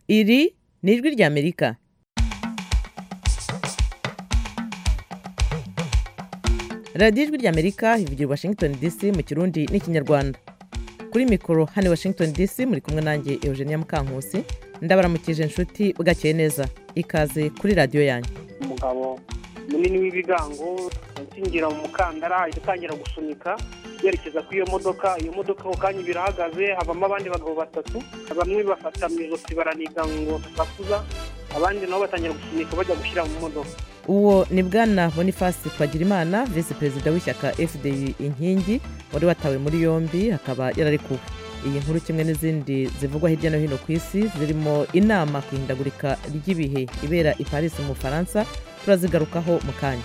iri ni ijwi ry'amerika radiyo ijwi ry'amerika ivugira washington dc mu kirundi n'ikinyarwanda kuri mikoro hano washington dc muri kumwe nanjye eugenia mukankusi ndabaramukije inshuti bwakeye neza ikaze kuri radiyo yanyu umugabo munini w'ibigango akingira mu mukandara ahita atangira gusunika yerekeza kuri iyo modoka iyo modoka ako kanya birahagaze havamo abandi bagabo batatu bamwe bafata mu ijosi baraniga ngo tusakuza abandi nabo batangira gusunika bajya gushyira mu modoka uwo ni bwana boniface twagirimana visi perezida w'ishyaka fdi inkingi wari watawe muri yombi akaba yararekuwe iyi nkuru kimwe n'izindi zivugwa hirya no hino ku isi zirimo inama ku ihindagurika ry'ibihe ibera i paris mu bufaransa turazigarukaho mu kanya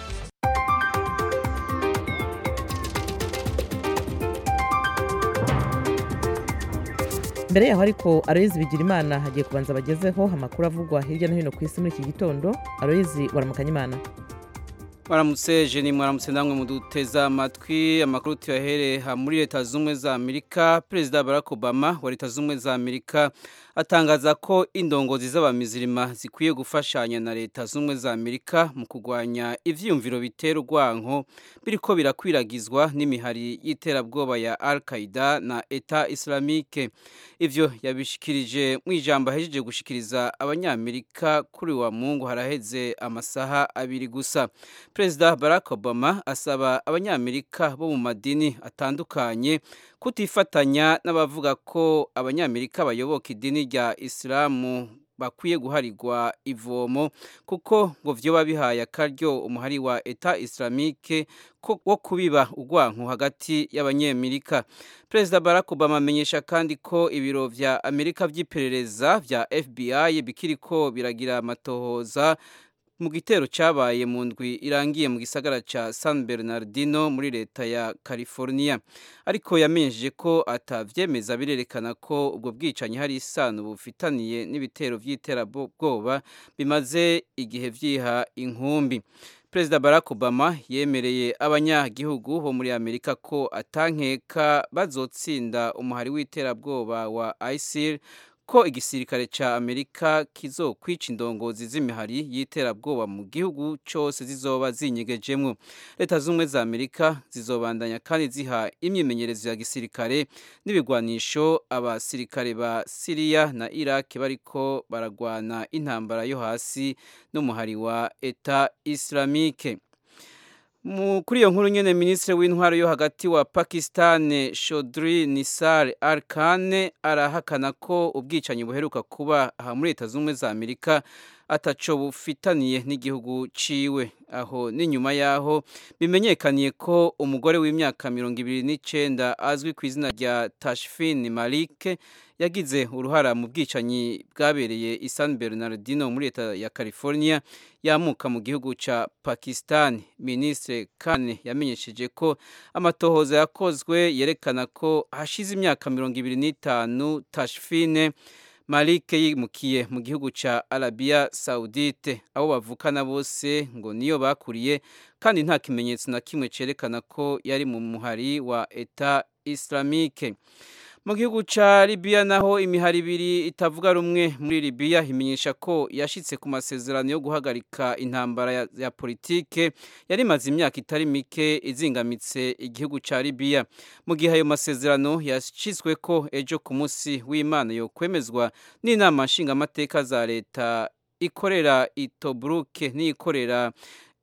mbere yaho ariko aroyizi bigirimana hagiye kubanza bagezeho amakuru avugwa hirya no hino ku isi muri iki gitondo aroyizi waramukanya imana mwaramutse jeni mwaramutse namwe muduteza amatwi amakuru tuyahere muri leta z'ubumwe za amerika perezida barack obama wa leta z'ubumwe za amerika atangaza ko indongozi z'abamizirima zikwiye gufashanya na leta z'ubumwe za amerika mu kurwanya ivyiyumviro bitera urwanko biriko birakwiragizwa n'imihari y'iterabwoba ya al qaida na eta islamike ivyo yabishikirije mu ijambo ahejeje gushikiriza abanyamerika kuri wa mungu haraheze amasaha abiri gusa perezida barack obama asaba abanyamerika bo mu madini atandukanye kutifatanya n'abavuga ko abanyamerika bayoboka idini rya isilamu bakwiye guharirwa ivomo kuko ngo vyoba bihaye akaryo umuhari wa eta islamike wo kubiba urwanko hagati y'abanyamerika perezida barack obama amenyesha kandi ko ibiro vya amerika vy'iperereza vya fbi bikiriko biragira amatohoza mu gitero cyabaye mu ndwi irangiye mu gisagara cya San Bernardino muri leta ya California ariko yamenyesheje ko atavyemeza birerekana ko ubwo bwicanyi hari isano bufitaniye n'ibitero vy'iterabwoba bimaze igihe vyiha inkumbi Perezida Barack Obama yemereye abanyagihugu bo muri Amerika ko atankeka bazotsinda umuhari w'iterabwoba wa ISIL ko igisirikare ca Amerika kizokwica indongozi z'imihari y'iterabwoba mu gihugu cyose zizoba zinyegejemwo leta z'ubumwe za Amerika zizobandanya kandi ziha imyimenyerezo ya gisirikare n'ibigwanisho abasirikare ba Syria na Iraq bariko baragwana intambara yo hasi n'umuhari wa Eta Islamique kuri iyo nkuru nyene ministre w'intwaro yo hagati wa Pakistan Chaudhry Nisar Al-Khan arahakana ko ubwicanyi buheruka kuba aha muri leta z'ubumwe za Amerika ataco bufitaniye n'igihugu ciwe aho n'inyuma yaho bimenyekaniye ko umugore w'imyaka mirongo ibiri n'icenda azwi ku izina rya Tashfin Malik yagize uruhara mu bwicanyi bwabereye i San Bernardino muri leta ya California yamuka mu gihugu ca Pakistan Ministre Khan yamenyesheje ko amatohoza yakozwe yerekana ko hashize imyaka mirongo ibiri n'itanu Tashfin Malik yimukiye mu gihugu ca Arabia Saudite abo bavukana bose ngo niyo bakuriye kandi nta kimenyetso na kimwe cerekana ko yari mu muhari wa Eta Islamique mu gihugu ca Libya naho imihari ibiri itavuga rumwe muri Libya imenyesha ko yashitse ku masezerano yo guhagarika intambara ya, ya politike yari maze imyaka itari mike izingamitse igihugu ca Libya mu gihe ayo masezerano yashitswe ko ejo ku munsi w'Imana yo kwemezwa n'inama nshingamateka za leta ikorera i Tobruk n'ikorera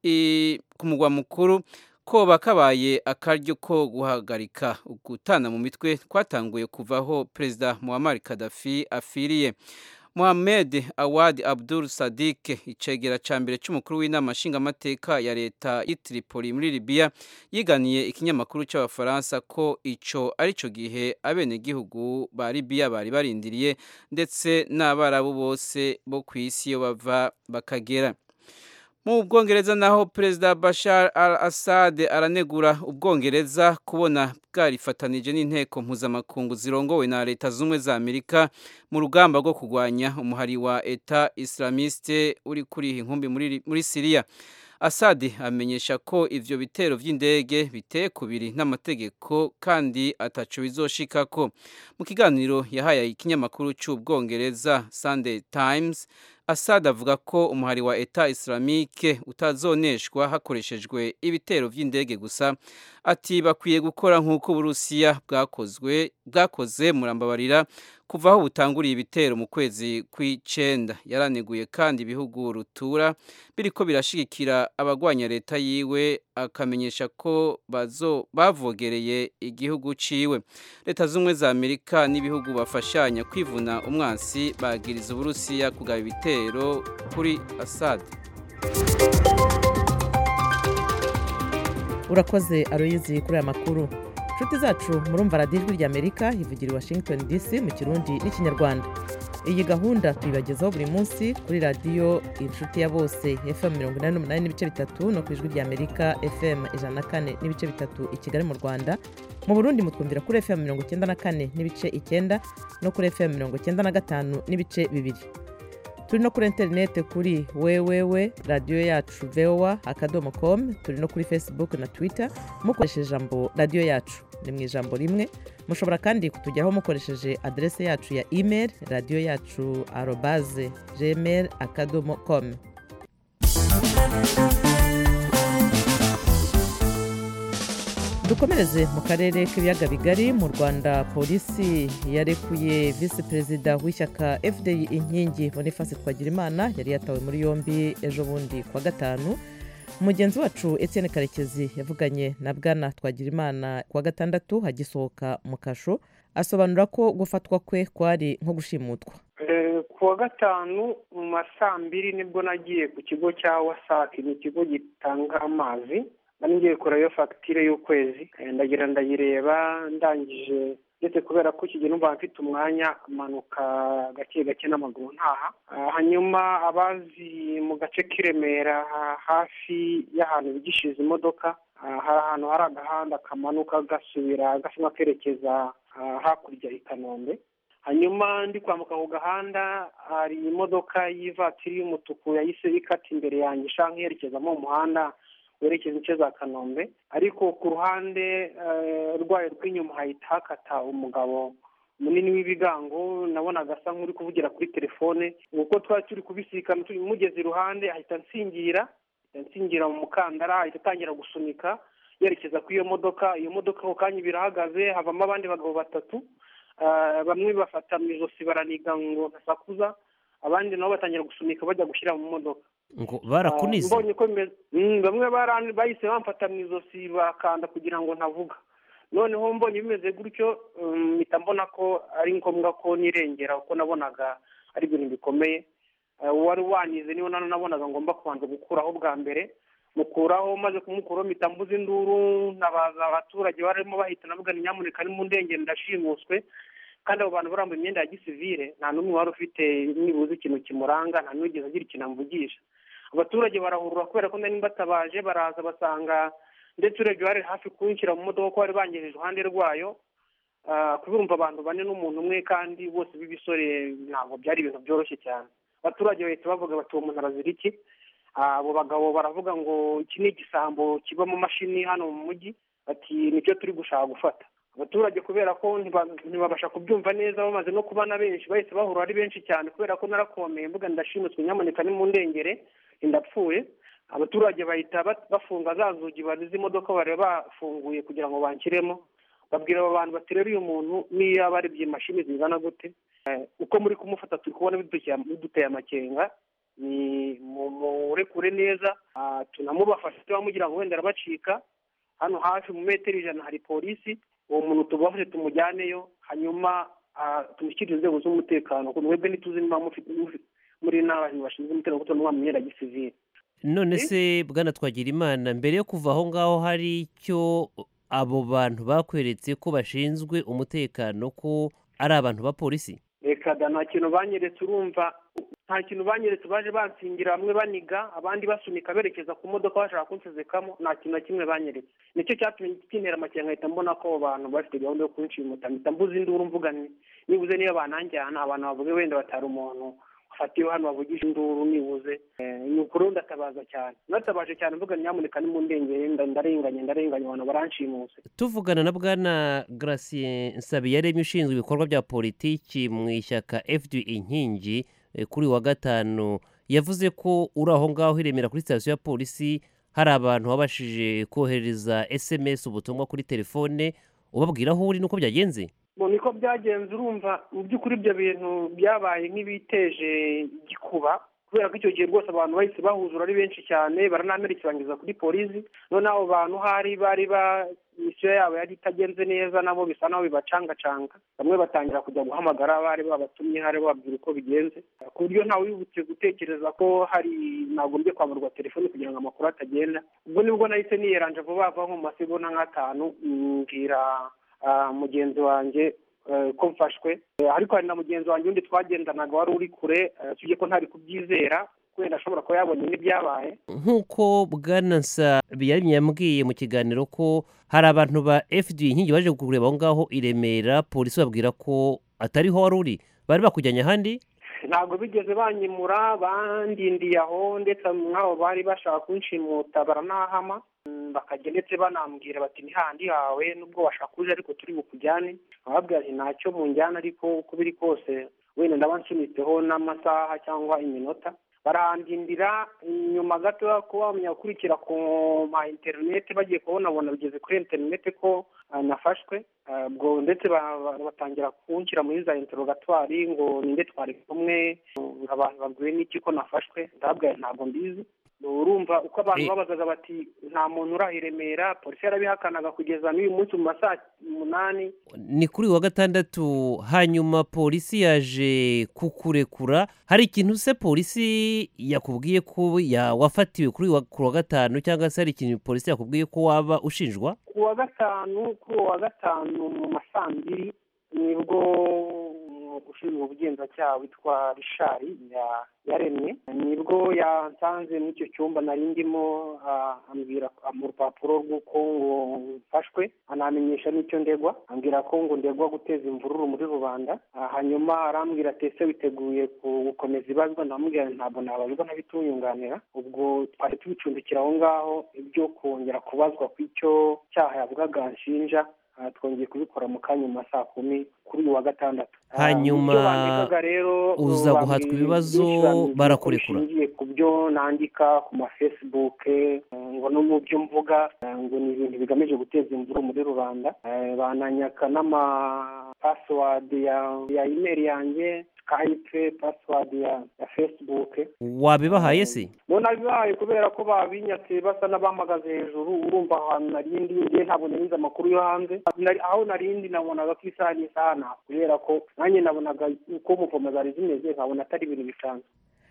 ku mugwa mukuru koba kabaye akaryo ko guhagarika gutana mu mitwe twatanguye kuvaho perezida Muammar Gaddafi afiriye Mohamed Awad Abdul Sadiq icegera ca mbere c'umukuru w'inama nshingamateka ya leta y'Itripoli muri Libya yiganiye ikinyamakuru c'abafaransa ko ico arico gihe abenegihugu ba Libya bari barindiriye ndetse n'abarabu bose bo kw'isi yo bava bakagera mu bwongereza naho perezida bashar al assad aranegura ubwongereza kubona bwarifatanije n'inteko mpuzamakungu zirongowe na leta z'ubumwe za amerika mu rugamba rwo kurwanya umuhari wa eta islamiste uri kuriha inkumbi muri, muri siriya Assad amenyesha ko ivyo bitero vy'indege biteye kubiri n'amategeko kandi ataco bizoshikako mu kiganiro yahaye ikinyamakuru c'ubwongereza Sunday Times Assad avuga ko umuhari wa Eta Islamique utazoneshwa hakoreshejwe ibitero vy'indege gusa ati bakwiye gukora nk'uko Uburusiya bwakozwe bwakoze murambabarira kuva aho butanguriye ibitero mu kwezi kw'icenda yaraneguye kandi ibihugu rutura biriko birashigikira abagwanya leta yiwe akamenyesha ko bazo bavogereye igihugu ciwe leta z'ubumwe za Amerika n'ibihugu bafashanya kwivuna umwansi bagiriza Uburusiya kugaba ibitero kuri Assad urakoze aroyizi kuri aya makuru inshuti zacu murumva radiyo ijwi ry'amerika ivugira i washington dc mu kirundi n'ikinyarwanda iyi gahunda tuyibagezaho buri munsi kuri radiyo inshuti ya bose fm mirongo inani n'umunani n'ibice bitatu no ku ijwi ry'amerika fm ijana na kane n'ibice bitatu i kigali mu rwanda mu burundi mutwumvira kuri fm mirongo icyenda na kane n'ibice icyenda no kuri fm mirongo icyenda na gatanu n'ibice bibiri turi no kuri interineti kuri wewewe radiyo yacu vowa akadomo komu turi no kuri facebook na twitter mukoresheje ijambo radiyo yacu ni mu ijambo rimwe mushobora kandi kutugeraho mukoresheje aderese yacu ya email radiyo yacu arobaze gmail akadomo komu dukomereze mu karere k'ibiyaga bigari mu rwanda polisi yarekuye visi perezida w'ishyaka fdi inkingi boniface twagirimana yari yatawe muri yombi ejo bundi kuwa gatanu mugenzi wacu etienne karekezi yavuganye na bwana twagirimana kuwa gatandatu hagisohoka mu kasho asobanura ko gufatwa kwe kwari nko gushimutwa kuwa gatanu mu ma saa mbiri nibwo nagiye ku kigo cya wasake ni ikigo gitanga amazi nari ngiye kureba fagitire y'ukwezi ndagira ndayireba ndangije ndetse kubera ko iki gihe numva mfite umwanya amanuka gake gake n'amaguru ntaha hanyuma abazi mu gace k'i Remera hafi y'ahantu bigishiriza imodoka hari ahantu hari agahanda kamanuka gasubira gasa nk'akerekeza hakurya i kanombe hanyuma ndi kwambuka ku gahanda hari imodoka y'ivatiri y'umutuku yahise ikata imbere yanjye ishaka nk'iyerekezamo umuhanda werekeza ince za kanombe ariko ku ruhande rwayo rw'inyuma hahita hakata umugabo munini w'ibigango nabonaga asa nk'uri kuvugira kuri telefone kuko twari turi kubisikana mugeze iruhande ahita nsingira nsingira mu mukandara ahita atangira gusunika yerekeza ku iyo modoka iyo modoka ako kanya birahagaze havamo abandi bagabo batatu bamwe bafata mu ijosi baraniga ngo ntasakuza abandi nabo batangira gusunika bajya gushyira mu modoka ngo barakunize mbonye ko bamwe bahise bamfata mu ijosi bakanda kugira ngo ntavuga noneho mbonye bimeze gutyo mpita mbona ko ari ngombwa ko nirengera kuko nabonaga ari ibintu bikomeye uwari wanize niyo nabonaga ngomba kubanza gukuraho bwa mbere mukuraho maze kumukuraho mpita mbuze induru nabaza abaturage barimo bahita navuga ni nyamuneka ni mu ndengero ndashimuswe kandi abo bantu barambuye imyenda ya gisivire nta n'umwe wari ufite nibuze ikintu kimuranga nta n'uwigeze agira ikintu amuvugisha abaturage barahurura kubera ko nari mbatabaje baraza basanga ndetse urebye bari hafi kunshyira mu modoka ko bari bangejeje iruhande rwayo kubumva abantu bane n'umuntu umwe kandi bose b'ibisore ntabwo byari ibintu byoroshye cyane abaturage bahita bavuga bati uwo muntu arazira iki abo bagabo baravuga ngo iki ni igisambo kiba mu mashini hano mu mujyi bati nicyo turi gushaka gufata abaturage kubera ko ntibabasha kubyumva neza bamaze no kubana benshi bahise bahura ari benshi cyane kubera ko narakomeye mbuga ndashimutswe nyamuneka ni mu ndengere ndapfuye abaturage bahita bafunga za nzugi barize imodoka bari bafunguye kugira ngo banshyiremo babwira abo bantu bati rero uyu muntu niyo yaba ari imashini zingana gute uko muri kumufata turi kubona biduteye amakenga ni murekure neza tunamubafashe tubamugira ngo wenda arabacika hano hafi mu metero ijana hari polisi uwo muntu tubafashe tumujyaneyo hanyuma tumushyikirize inzego z'umutekano ku mwebwe ntituzi niba muri n'abantu bashinzwe umutekano kuko tuba mu myenda ya gisivire none se bwana twagira imana mbere yo kuva aho ngaho hari icyo abo bantu bakweretse ko bashinzwe umutekano ko ari abantu ba polisi reka da nta kintu banyeretse urumva nta kintu banyeretse baje bansingira bamwe baniga abandi basunika berekeza ku modoka bashaka kunsezekamo nta kintu na kimwe banyeretse nicyo cyatumye kintera amakenga nkahita mbona ko abo bantu bafite gahunda yo kunshimuta mpita mbuze induru mvuga nibuze niyo bananjyana abantu bavuge wenda batari umuntu afatiwe hano bavugisha induru nibuze ni ukuri ndatabaza cyane natabaje cyane mvuga nyamuneka nimundengere ndarenganye ndarenganye abantu baranshimuse tuvugana na bwana Gratien Nsabiyaremye ushinzwe ibikorwa bya politiki mu ishyaka FD inkingi kuri wa gatanu yavuze ko uri aho ngaho iremera kuri sitasiyo ya polisi hari abantu babashije kohereza SMS ubutumwa kuri telefone ubabwira aho uri nuko byagenze niko byagenze urumva mu by'ukuri ibyo bintu byabaye nk'ibiteje igikuba kubera ko icyo gihe rwose abantu bahise bahuzura ari benshi cyane baranamerekerangiza kuri polisi noneho abo bantu hari bari ba misiyo yabo yari itagenze neza nabo bisa naho bibacangacanga bamwe batangira kujya guhamagara bari babatumye hari bababwira uko bigenze ku buryo ntawe wibutse gutekereza ko hari nagombye kwamburwa telefoni kugira ngo amakuru atagenda ubwo nibwo nahise niyeranje vuba vuba nko mu masegonda nk'atanu mbwira mugenzi wanjye ko mfashwe ariko hari na mugenzi wanjye undi twagendanaga wari uri kure tujye ko ntari kubyizera wenda ashobora kuba yabonye n'ibyabaye nk'uko bwanansa biyaremye yambwiye mu kiganiro ko hari abantu ba fd inkingi baje kureba aho ngaho i remera polisi babwira ko atariho wari uri bari bakujyanye ahandi ntabwo bigeze banyimura bandindiye aho ndetse nk'abo bari bashaka kunshimuta baranahama bakajya ndetse banambwira bati ni handi hawe nubwo washaka uje ariko turi bukujyane ababwira ati ntacyo munjyana ariko uko biri kose wenda ndaba nsunitseho n'amasaha cyangwa iminota barandindira nyuma gato kuba bamenya gukurikira ku ma interineti bagiye kubonabona bigeze kuri interineti ko nafashwe ubwo ndetse batangira kunshyira muri za interogatwari ngo ninde twari kumwe abantu babwiwe n'iki ko nafashwe ndababwira ntabwo mbizi urumva uko abantu babazaga bati nta muntu uraha i remera polisi yarabihakanaga kugeza n'uyu munsi mu masaha umunani ni kuri wa gatandatu hanyuma polisi yaje kukurekura hari ikintu se polisi yakubwiye ko wafatiwe kuri wa gatanu cyangwa se hari ikintu polisi yakubwiye ko waba ushinjwa ku wa gatanu kuri uwo wa gatanu mu masaa mbiri nibwo ushinzwe ubugenzacyaha witwa rishari yaremye nibwo yansanze muri icyo cyumba nari ndimo ambwira mu rupapuro rw'uko ngo mfashwe anamenyesha n'icyo ndegwa ambwira ko ngo ndegwa guteza imvururu muri rubanda hanyuma arambwira ati ese witeguye gukomeza ibazwa ndamubwira ntabwo nabazwa ntabituyunganira ubwo twari tubicumbikira aho ngaho ibyo kongera kubazwa ku icyo cyaha yavugaga nshinja twongeye kubikora mu kanya mu masaa kumi kuri uyu wa gatandatu hanyuma uza guhatwa ibibazo barakurekura bishingiye ku byo nandika ku mafesibuke ngo no mu byo mvuga ngo ni ibintu bigamije guteza imvuru muri rubanda bananyaka n'amapasiwadi ya imeri yanjye skype pasiwadi ya fesibuke wabibahaye se nabibahaye kubera ko babinyatse basa n'abamagaze hejuru urumva ahantu narindi ngiye ntabwo narize amakuru yo hanze aho narindi nabonaga ko isaha n'isaha nta kubera ko nanjye nabonaga uko umupoma zari zimeze nkabona atari ibintu bisanzwe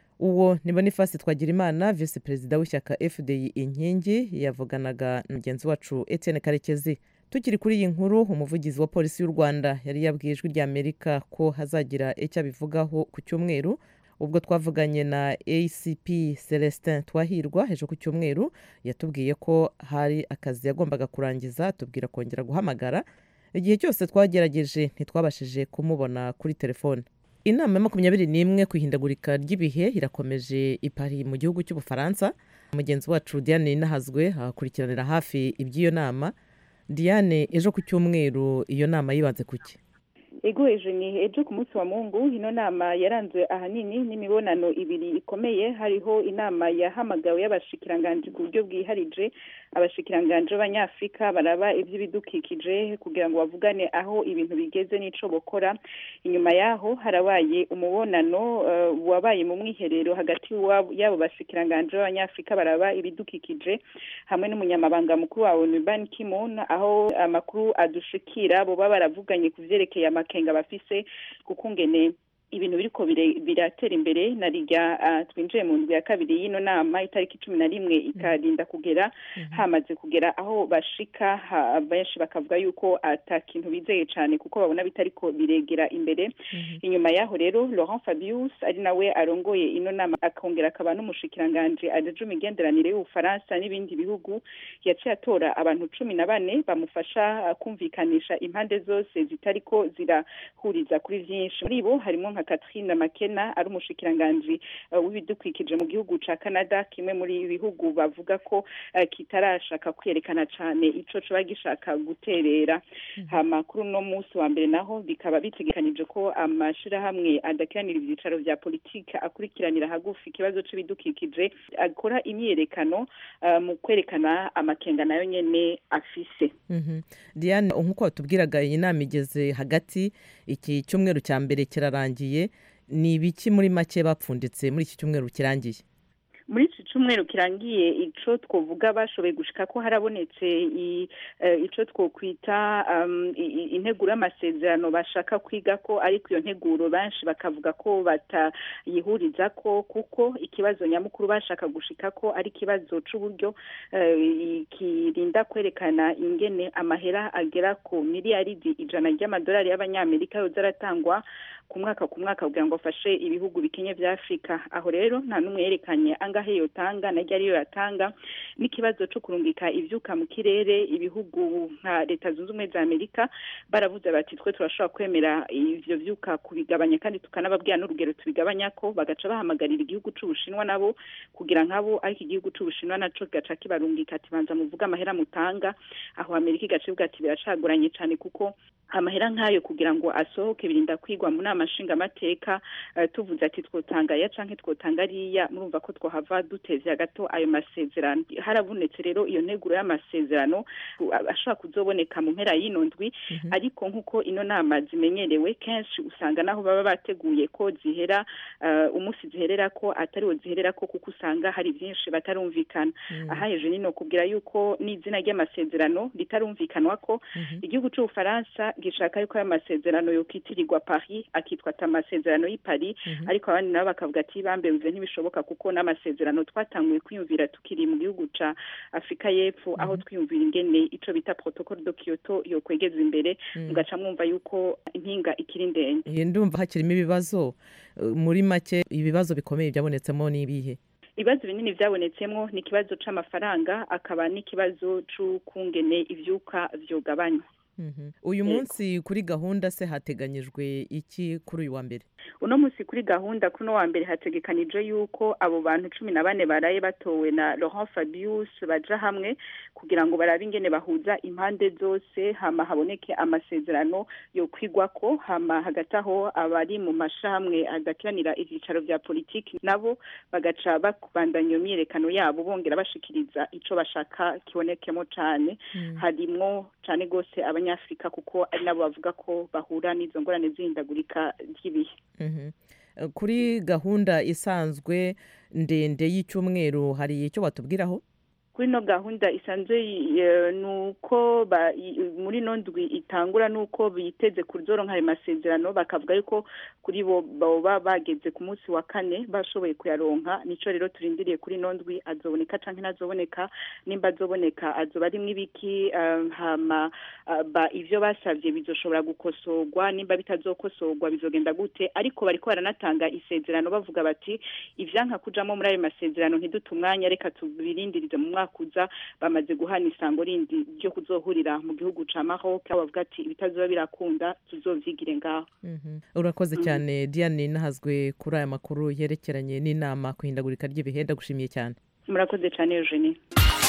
uwo ni bonifasi twagirimana visi perezida w'ishyaka fdi inkingi yavuganaga na mugenzi wacu etienne karekezi tukiri kuri iyi nkuru umuvugizi wa polisi y'u rwanda yari yabwiye ijwi ry'amerika ko hazagira icyo abivugaho ku cyumweru ubwo twavuganye na acp celestin twahirwa ejo ku cyumweru yatubwiye ko hari akazi yagombaga kurangiza atubwira kongera guhamagara igihe cyose twagerageje ntitwabashije kumubona kuri telefone inama ya makumyabiri n'imwe ku ihindagurika ry'ibihe irakomeje i Paris mu gihugu cy'ubufaransa mugenzi wacu diane inahazwe akurikiranira hafi iby'iyo nama diane ejo ku cyumweru iyo nama yibanze ku ki ego ejo ni ejo ku munsi wa mungu ino nama yaranzwe ahanini n'imibonano ibiri ikomeye hariho inama yahamagawe y'abashikiranganji ku buryo bwiharije abashikiranganji b'abanyafurika baraba iby'ibidukikije kugira ngo bavugane aho ibintu bigeze n'ico bokora inyuma yaho harabaye umubonano uh, wabaye mu mwiherero hagati y'abo bashikiranganji b'abanyafurika baraba ibidukikije hamwe n'umunyamabanga mukuru wa onu ban kimon aho amakuru adushikira boba baravuganye ku vyerekeye amakenga bafise kuko ngene ibintu biriko biratera imbere na rijya twinjiye mu ndwi ya kabiri y'ino nama itariki cumi na rimwe ikarinda kugera hamaze kugera aho bashika benshi bakavuga yuko ata kintu bizeye cyane kuko babona bitariko biregera imbere inyuma yaho rero laurent fabius ari nawe arongoye ino nama akongera akaba n'umushikiranganje ajeje imigenderanire y'ubufaransa n'ibindi bihugu yaciye atora abantu cumi na bane bamufasha kumvikanisha impande zose zitariko zirahuriza kuri vyinshi muri bo harimo nka Catherine Makena ari umushikiranganji uh, w'ibidukikije mu gihugu ca Canada kimwe muri ibihugu bavuga ko uh, kitarashaka kwerekana cane ico coba gishaka guterera hama kuri uno munsi wa mbere naho bikaba bitegekanije ko amashirahamwe adakiranira ivyicaro vya politike akurikiranira hagufi ikibazo c'ibidukikije akora imyiyerekano uh, mu kwerekana amakenga nayo nyene afise Mhm. diane nk'uko watubwiraga iyi nama igeze hagati iki cyumweru cya mbere kirarangiye ni ibiki muri make bapfunditse muri iki cyumweru kirangiye muri iki cyumweru kirangiye ico twovuga bashoboye gushika ko harabonetse i- eh, ico twokwita um, i- i- integuro y'amasezerano bashaka kwiga ko ariko iyo nteguro benshi bakavuga ko batayihuriza ko kuko ikibazo nyamukuru bashaka gushika ko ari ikibazo c'uburyo eh, kirinda kwerekana ingene amahera agera ku miliyaridi ijana ry'amadolari y'abanyamerika yoza aratangwa ku mwaka ku mwaka kugira ngo afashe ibihugu bikenye vya afurika aho rero nta n'umwe yerekanye angahe yotanga na ryari yatanga n'ikibazo co kurungika ivyuka mu kirere ibihugu nka leta zunze ubumwe za amerika baravuze bati twe turashobora kwemera ivyo vyuka kubigabanya kandi tukanababwira n'urugero tubigabanya ko bagaca bahamagarira igihugu c'ubushinwa nabo kugira nkabo ariko igihugu c'ubushinwa naco kigaca kibarungika ati banza muvuge amahera mutanga aho amerika igaca ivuga ati biracagoranye cane kuko amahera nk'ayo kugira ngo asohoke birinda kwigwa mu nama nshingamateka eh, tuvuze ati twotanga aya canke twotanga ariya murumva ko twohava duteze gato ayo masezerano harabonetse rero iyo nteguro y'amasezerano u- ashobora kuzoboneka mu mpera y'ino ndwi ariko nk'uko ino nama zimenyerewe kenshi usanga naho baba bateguye ko zihera eh, umunsi ziherera ko atariwo ziherera ko kuko usanga hari byinshi batarumvikana aha hejuru nino kubwira yuko n'izina ry'amasezerano ritarumvikanwa ko igihugu c'ubufaransa gishaka yuko ayo masezerano yokwitirirwa paris akitwa ata amasezerano y'i paris ariko abandi nabo bakavuga ati bambe bive ntibishoboka kuko n'amasezerano twatanguye kwiyumvira tukiri mu gihugu ca afurika y'epfo aho twiyumvira ingene ico bita protocole de kyoto yokwegeza imbere mugaca mwumva yuko impinga ikiri ndende Iyi ndumva hakirimo ibibazo eh, muri make ibibazo bikomeye byabonetsemo ni ibihe ibibazo binini byabonetsemo ni ikibazo c'amafaranga akaba n'ikibazo c'ukungene ivyuka vyogabanywa Mhm. uyu Yego. munsi kuri gahunda se hateganyijwe iki kuri uyu wa mbere uno munsi kuri gahunda kuno wa mbere hategekanije yuko abo bantu cumi na bane baraye batowe na Laurent Fabius baja hamwe kugira ngo barabe ingene bahuza impande zose hama haboneke amasezerano yo kwigwako hama hagati aho abari mu mashamwe adakiranira ivyicaro vya politiki nabo bagaca bakubandanya iyo myiyerekano yabo bongera bashikiriza ico bashaka kibonekemo cane harimwo cane gose abanyafrika kuko ari nabo bavuga ko bahura n'izo ngorane z'ihindagurika ry'ibihe Mhm. Eh, kuri gahunda isanzwe ndende y'icyumweru hari icyo watubwiraho kuri ino gahunda isanzwe eh, ni uko ba- i- muri ino ndwi itangura nuko biteze kuzoronka ayo masezerano bakavuga yuko kuri bo boba bageze ku munsi wa kane bashoboye kuyaronka nico rero turindiriye kuri ino ndwi azoboneka canke ntazoboneka nimba azoboneka azoba arimwo ibiki eh, hama ah, ba ivyo basavye bizoshobora gukosorwa nimba bitazokosorwa bizogenda gute ariko bariko baranatanga isezerano bavuga bati ivyanka kujamo muri ayo masezerano ntidute umwanya reka tubirindirize mu mwaka uza bamaze guhana isango rindi ryo kuzohurira mu gihugu ca Maroc aho bavuga ati ibitazoba birakunda tuzovyigire ngaho Mhm. urakoze cyane diane nahazwe kuri aya makuru yerekeranye n'inama ku ihindagurika ry'ibihe ndagushimiye cyane murakoze cane Eugenie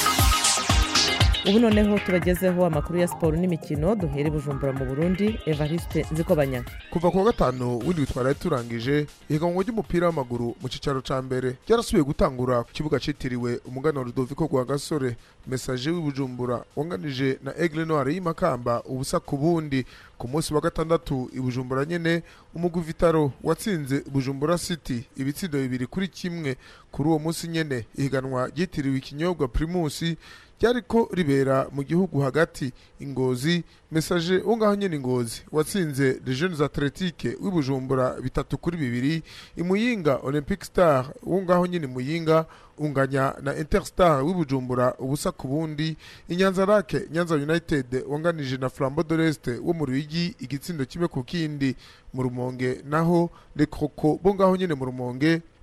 ubu noneho tubagezeho amakuru ya siporo n'imikino duhere bujumbura mu burundi evariste nzikobanya kuva ku wa gatanu w'indwi twari turangije ihiganwa ry'umupira w'amaguru mu cyicaro cya mbere ryarasubiye gutangura ku kibuga cyitiriwe umuganwa rudoviko rwa gasore mesaje w'ibujumbura wanganije na egle noire y'imakamba ubusa ku bundi ku munsi wa gatandatu i bujumbura nyene umugwi vitaro watsinze bujumbura city ibitsindo bibiri kuri kimwe kuri uwo munsi nyene ihiganwa ryitiriwe ikinyobwa primusi ryariko ribera mu gihugu hagati ingozi mesaje wo ngaho nyene ingozi watsinze les jeunes athletique w'ibujumbura bitatu kuri bibiri imuyinga olympic star wo ngaho nyene muyinga unganya na interstar w'ibujumbura ubusa ku bundi inyanza rake nyanza united wanganije na flambo de l'est wo mu ruyigi igitsindo kimwe ku kindi mu rumonge naho le croco bo ngaho nyene mu rumonge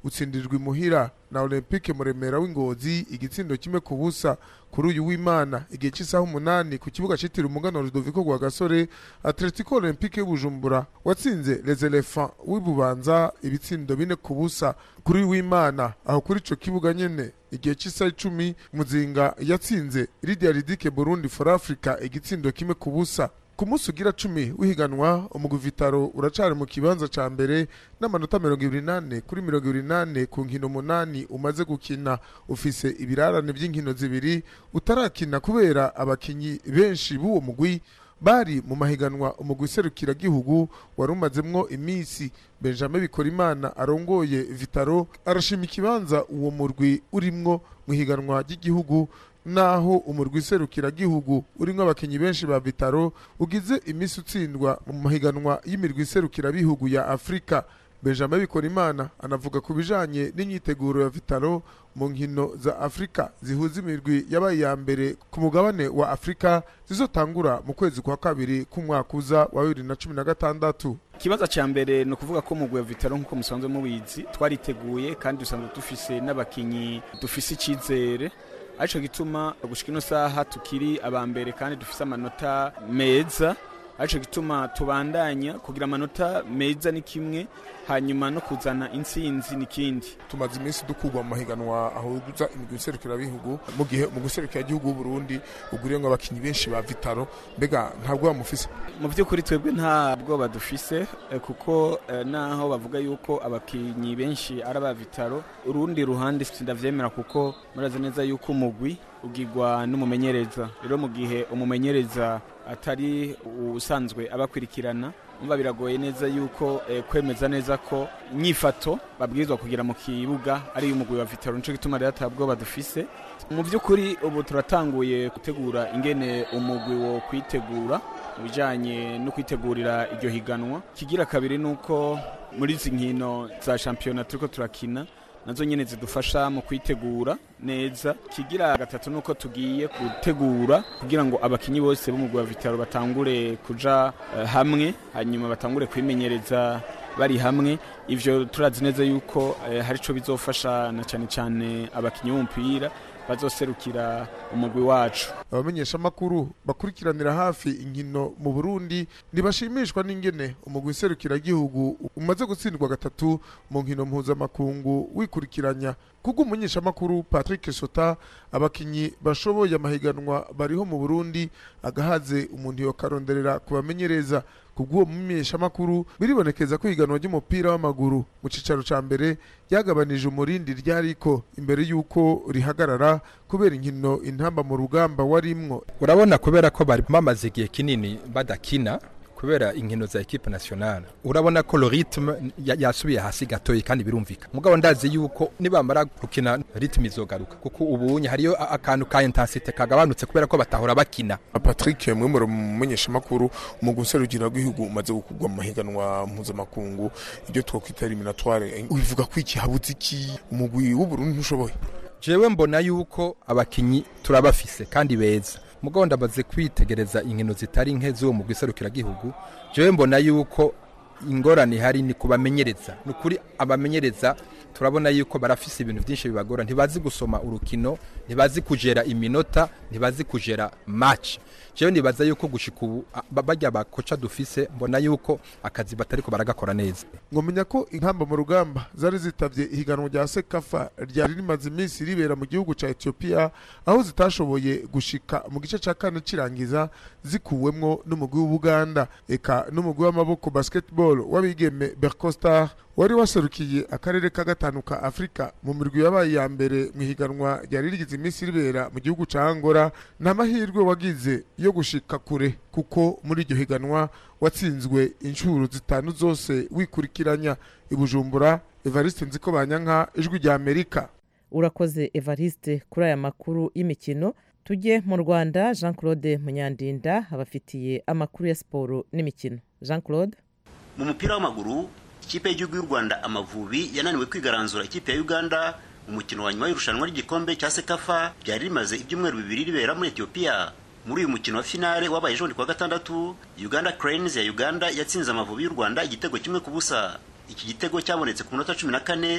utsindirwa imuhira na olympique muremera w'ingozi igitsindo kimwe ku busa kuri uyu w'imana igihe cy'isaha umunani ku kibuga cyitiriwe umugano rudoviko rwa gasore atletico olympique y'ubujumbura watsinze les elephants w'ibubanza ibitsindo bine ku busa kuri uyu w'imana aho kuri ico kibuga nyene igihe cy'isaha icumi muzinga yatsinze lidia ridike burundi for africa igitsindo kimwe ku busa ku munsi ugira cumi w'ihiganwa umugwi vitaro uracari mu kibanza ca mbere n'amanota mirongo ibiri nane kuri mirongo ibiri nane ku nkino umunani umaze gukina ufise ibirarane vy'inkino zibiri utarakina kubera abakinyi benshi b'uwo mugwi bari mu mahiganwa umugwi serukiragihugu wari umazemwo iminsi benjamin bikorimana arongoye vitaro arashima ikibanza uwo murwi urimwo mu ihiganwa ry'igihugu naho umurwi serukiragihugu urimwo abakinyi benshi ba vitaro ugize iminsi utsindwa mu mahiganwa y'imirwi serukirabihugu ya afurika benjamin bikorimana anavuga ku bijanye n'imyiteguro ya vitaro mu nkino za afurika zihuza imirwi yabaye iya mbere ku mugabane wa afurika zizotangura mu kwezi kwa kabiri k'umwaka uza wa bibiri na cumi na gatandatu ikibazo cya mbere ni ukuvuga ko mu vitaro nk'uko musanzwe mubizi twariteguye kandi dusanzwe dufise n'abakinyi dufise icyizere aricyo gituma gushika ino saha tukiri aba mbere kandi dufise amanota meza aricyo gituma tubandanya kugira amanota meza ni kimwe hanyuma no kuzana intsinzi n'ikindi tumaze iminsi dukugwa mu mahiganwa aho duza imigwi serukirabihugu mu gihe mu gihugu Burundi uguriyemo abakinnyi benshi ba vitaro mbega ntabwo bamufise mu by'ukuri twebwe nta bwoba dufise kuko naho bavuga yuko abakinnyi benshi ari aba vitaro urundi ruhande sindavyemera kuko murazi neza yuko umugwi ugirwa n'umumenyereza rero mu gihe umumenyereza atari usanzwe abakurikirana umva biragoye neza yuko kwemeza neza ko inyifato babwirizwa kugira mu kibuga ari umugwi wa vitaro nico gituma rero atabwoba dufise mu by'ukuri ubu turatanguye gutegura ingene umugwi wo kwitegura mu bijanye no kwitegurira iryo higanwa kigira kabiri nuko muri izi nkino za shampiyona turiko turakina nazo nyene zidufasha mu kwitegura neza kigira gatatu nuko tugiye gutegura kugira ngo abakinyi bose bo mu wa vitaro batangure kuja uh, hamwe hanyuma batangure kwimenyereza bari hamwe ivyo turazi neza yuko uh, hari ico bizofasha na cyane cyane abakinyi b'umupira bazoserukira umugwi wacu abamenyesha makuru bakurikiranira hafi inkino mu Burundi ntibashimishwa n'ingene umugwi serukiragihugu umaze gutsindwa gatatu mu nkino mpuzamakungu wikurikiranya kubwo umunyesha makuru Patrick Sota abakinyi bashoboye amahiganwa bariho mu Burundi agahaze umuntu yokaronderera kubamenyereza kubw'uwo mumenyesha makuru biribonekeza ko ihiganwa ry'umupira w'amaguru mu cicaro ca mbere ryagabanije umurindi ryariko imbere y'uko rihagarara kubera inkino intamba mu rugamba warimwo urabona kubera ko bari bamaze igihe kinini badakina kubera inkino za equipe nationale urabona ko le rythme yasubiye hasi gatoyi kandi birumvika mugabo ndazi yuko nibamara gukina rythme izogaruka kuko ubunye hariyo akantu ka intensite kagabanutse kubera ko batahora bakina Patrick mwe muri mumenyesha makuru mu guserukira rw'igihugu umaze gukugwa mu mahiganwa mpuzamakungu ibyo twakwita eliminatoire ubivuga ko iki habuze iki umugwi w'uburundi ntushoboye jewe mbona yuko abakinyi turabafise kandi beza mugabo ndamaze kwitegereza inkino zitari nke z'uwo mugwi serukiragihugu jewe mbona yuko ingorane ihari ni kubamenyereza ni ukuri abamenyereza turabona yuko barafise ibintu byinshi bibagora ntibazi gusoma urukino ntibazi kujera iminota ntibazi kujera match jewe nibaza yuko gushika ubu bajya bakoca dufise mbona yuko akazi batariko baragakora neza ngomenya ko inkamba mu rugamba zari zitavye ihiganwa rya sekafa ryari rimaze iminsi ribera mu gihugu ca Ethiopia aho zitashoboye gushika mu gice ca kane cirangiza zikuwemwo n'umugwi w'Ubuganda eka n'umugwi w'amaboko basketball w'abigeme Bercostar wari waserukiye akarere ka gatanu ka Afrika mu mirwi yabaye ya mbere mu higanwa ryari rigize iminsi ribera mu gihugu ca Angola nta mahirwe wagize yo gushika kure kuko muri iryo higanwa watsinzwe inshuro zitanu zose wikurikiranya ibujumbura Evariste Nziko Banyanka ijwi rya Amerika urakoze Evariste kuri aya makuru y'imikino tujye mu Rwanda Jean Claude Munyandinda abafitiye amakuru ya siporo n'imikino Jean Claude mu mupira w'amaguru ikipe y'igihugu y'u Rwanda Amavubi yananiwe kwigaranzura ikipe ya Uganda mu mukino wa nyuma y'irushanwa ry'igikombe cya Sekafa ryari rimaze ibyumweru bibiri ribera muri Ethiopia muri uyu mukino wa finale wabaye ejo kuwa gatandatu Uganda Cranes ya Uganda yatsinze Amavubi y'u Rwanda igitego kimwe ku busa iki gitego cyabonetse ku minota cumi na kane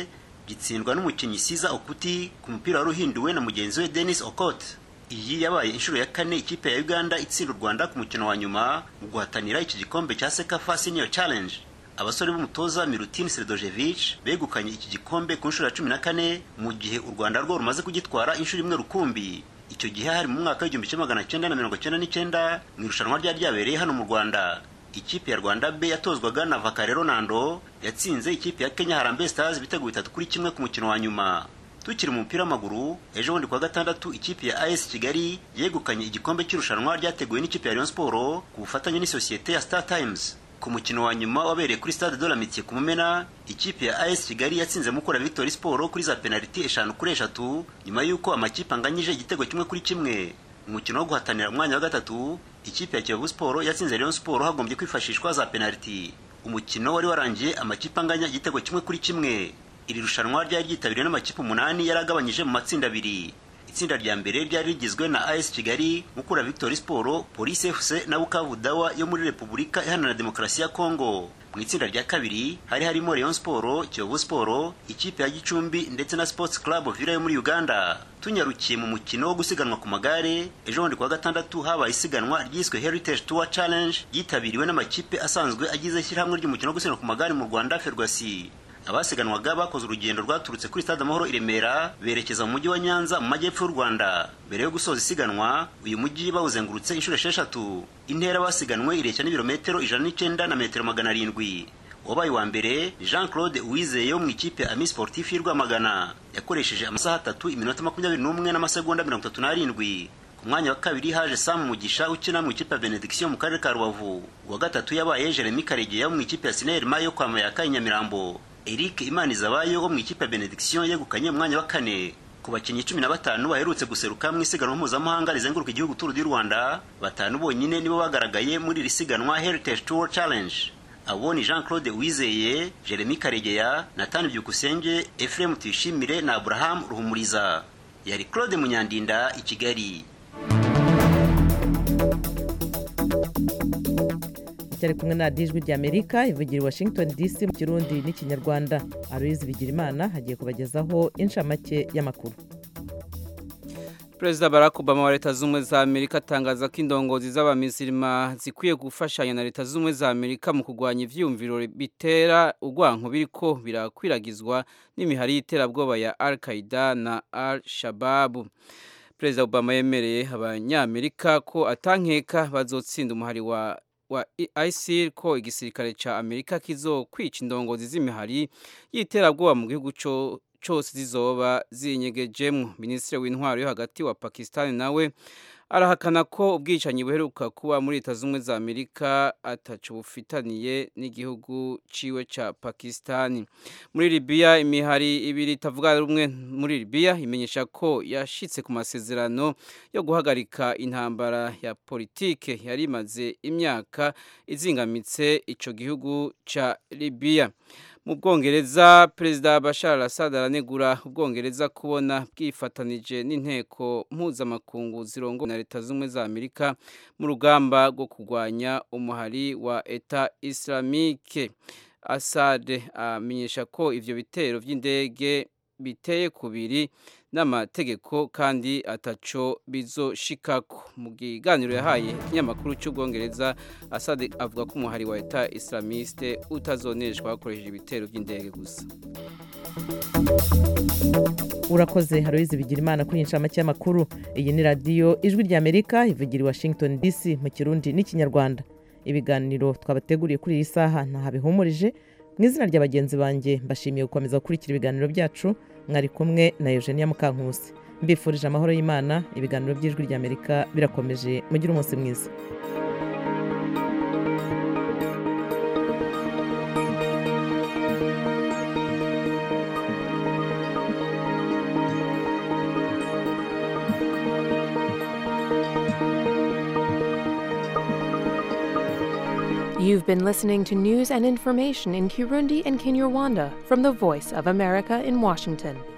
gitsindwa n'umukinnyi siza okuti ku mupira wari uhinduwe na mugenzi we denis okot iyi yabaye inshuro ya kane ikipe ya uganda itsinda u rwanda ku mukino wa nyuma mu guhatanira iki gikombe cya sekafa senior challenge abasore b'umutoza milutin sredojevich begukanye iki gikombe ku nshuro ya cumi na kane mu gihe u rwanda rwo rumaze kugitwara inshuro imwe rukumbi icyo gihe hari mu mwaka w'igihumbi kimwe magana cyenda na mirongo cyenda n'icyenda mu irushanwa ryari ryabereye hano mu rwanda ikipe ya rwanda b yatozwaga na vakare ronaldo yatsinze ikipe ya kenya harambe stars ibitego bitatu kuri kimwe ku mukino wa nyuma tukiri mu mupira w'amaguru ejo bundi kuwa gatandatu ikipe ya as kigali yegukanye igikombe cy'irushanwa ryateguwe n'ikipe ya rayon sport ku bufatanye n'isosiyete ya star times ku mukino wa nyuma wabereye kuri stade de la Amitié ku Mumena ikipe ya AS Kigali yatsinze Mukura Victory Sport kuri za penalty eshanu kuri eshatu nyuma y'uko amakipe anganyije igitego kimwe kuri kimwe umukino wo guhatanira umwanya wa gatatu ikipe ya Kiyovu Sport yatsinze Rayon Sport hagombye kwifashishwa za penalty umukino wari warangiye amakipe anganya igitego kimwe kuri kimwe iri rushanwa ryari ryitabiriwe n'amakipe umunani yari agabanyije mu matsinda abiri itsinda rya mbere ryari rigizwe na AS Kigali, Mukura Victory Sport, Police FC na Bukavu Dawa yo muri Repubulika Iharanira Demokarasi ya Kongo. Mu itsinda rya kabiri hari harimo Rayon Sport, Kiyovu Sport, ikipe ya Gicumbi ndetse na Sports Club Villa yo muri Uganda. Tunyarukiye mu mukino wo gusiganwa ku magare, ejo bundi kuwa gatandatu habaye isiganwa ryiswe Heritage Tour Challenge ryitabiriwe n'amakipe asanzwe agize ishyirahamwe ry'umukino wo gusiganwa ku magare mu Rwanda Ferwasi. abasiganwaga bakoze urugendo rwaturutse kuri stade amahoro i remera berekeza mu mujyi wa nyanza mu majyepfo y'u rwanda mbere yo gusoza isiganwa uyu mujyi bawuzengurutse inshuro esheshatu intera basiganwe ireshya n'ibirometero ijana n'icyenda na metero magana arindwi wabaye wa mbere jean claude uwizeye wo mu ikipe ami sportif y'i rwamagana yakoresheje amasaha atatu iminota makumyabiri n'umwe n'amasegonda mirongo itatu n'arindwi ku mwanya wa kabiri haje Sam Mugisha ukina mu ikipe ya Benediction mu karere ka Rubavu uwa gatatu yabaye Jeremy Karegeya wo mu ikipe ya Sinerma yo kwa Mayaka i Nyamirambo Eric Imanizabayo wo mu ikipe ya Benediction yegukanye umwanya wa kane ku bakinnyi cumi na batanu baherutse guseruka mu isiganwa mpuzamahanga rizenguruka igihugu Tour du Rwanda batanu bonyine nibo bagaragaye muri iri siganwa Heritage Tour Challenge abo ni Jean Claude Uwizeye Jeremy Karegeya Nathan Byukusenge Ephraim Tuyishimire na Abraham Ruhumuriza yari Claude Munyandinda i Kigali cyari kumwe na dijwi ry'amerika ivugira i washington dc mu kirundi n'ikinyarwanda aloyizi bigirimana hagiye kubagezaho inshamake y'amakuru perezida barack obama wa leta z'ubumwe za amerika atangaza ko indongozi z'abamisirima zikwiye gufashanya na leta z'ubumwe za amerika mu kurwanya ivyiyumviro bitera urwanko biriko birakwiragizwa n'imihari y'iterabwoba ya al qaida na al shababu perezida obama yemereye abanyamerika ko atankeka bazotsinda umuhari wa wa ISIL ko igisirikare ca Amerika kizokwica indongozi z'imihari y'iterabwoba mu gihugu cyo cyose zizoba zinyegejemwo minisitiri w'intwaro yo hagati wa Pakistan nawe arahakana ko ubwicanyi buheruka kuba muri leta z'ubumwe za amerika ataco bufitaniye n'igihugu ciwe ca pakistani muri libiya imihari ibiri itavuga rumwe muri libiya imenyesha ko yashitse ku masezerano yo guhagarika intambara ya politike yari imaze imyaka izingamitse ico gihugu ca libiya mu bwongereza perezida bashar al-assad aranegura ubwongereza kubona bwifatanije n'inteko mpuzamakungu zirongo na leta z'ubumwe za amerika mu rugamba rwo kurwanya umuhari wa eta islamike assad amenyesha ko ivyo bitero vy'indege biteye kubiri n'amategeko kandi ataco bizoshikako mu kiganiro yahaye ikinyamakuru cy'ubwongereza Assad avuga ko umuhari wa leta islamiste utazoneshwa hakoresheje ibitero by'indege gusa urakoze haroyizi bigira imana kuri inshamake y'amakuru iyi ni radiyo ijwi ry'amerika ivugira i washington dc mu kirundi n'ikinyarwanda ibiganiro twabateguriye kuri iyi saha ntahabihumurije mu izina rya bagenzi banjye mbashimiye gukomeza gukurikira ibiganiro byacu mwari kumwe na eugenia mukankusi mbifurije amahoro y'imana ibiganiro by'ijwi ry'amerika birakomeje mugire umunsi mwiza You've been listening to news and information in Kirundi and Kinyarwanda from the Voice of America in Washington.